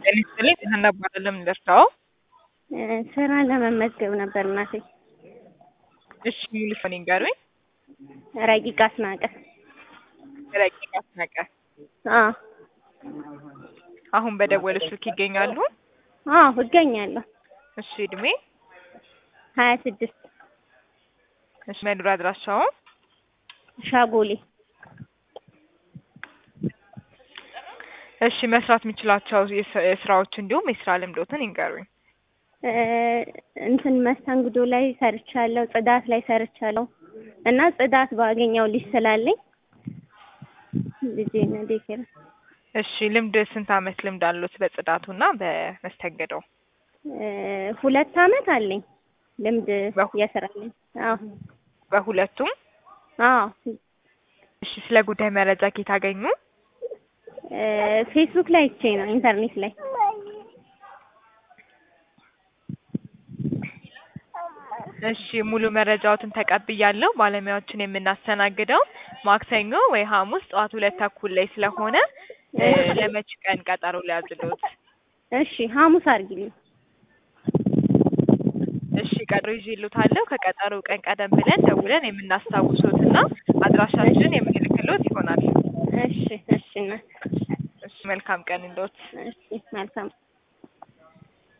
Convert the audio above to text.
ጤና ይስጥልኝ ሀና እባላለሁ የምደርሰው ስራ ለመመዝገብ ነበር እናቴ። እሺ ሙሉ ስም ይንገሩኝ። ረቂቅ አስናቀ። ረቂቅ አስናቀ አዎ አሁን በደወለ ስልክ ይገኛሉ? አዎ እገኛለሁ። እሺ እድሜ? ሀያ ስድስት እሺ መኖሪያ አድራሻው? ሻጎሌ። እሺ መስራት የሚችላቸው የስ- ስራዎች እንዲሁም የስራ ልምዶትን ይንገሩኝ። እ እንትን መስተንግዶ ላይ ሰርቻለሁ፣ ጽዳት ላይ ሰርቻለሁ እና ጽዳት ባገኘው ልጅ ስላለኝ ልጄን ዴኬር እሺ ልምድ ስንት አመት ልምድ አሉት በጽዳቱና በመስተንግዶው? እ ሁለት አመት አለኝ ልምድ በሁ- የስራ ልምድ። አዎ በሁለቱም? አዎ እሺ ስለ ጉዳይ መረጃ ከየት አገኙ? እ ፌስቡክ ላይ አይቼ ነው ኢንተርኔት ላይ። እሺ ሙሉ መረጃዎትን ተቀብያለሁ። ባለሙያዎችን የምናስተናግደው ማክሰኞ ወይ ሐሙስ ጠዋት ሁለት ተኩል ላይ ስለሆነ እ ለመች ቀን ቀጠሮ ሊያዝሉት? እሺ ሐሙስ አድርጊልኝ። እሺ ቀጠሮ ይዤልዎታለሁ። ከቀጠሮ ቀን ቀደም ብለን ደውለን የምናስታውሶትና አድራሻችንን የምንልክሎት ይሆናል። እሺ እሺ እናት እሺ መልካም ቀን እንዶት። እሺ መልካም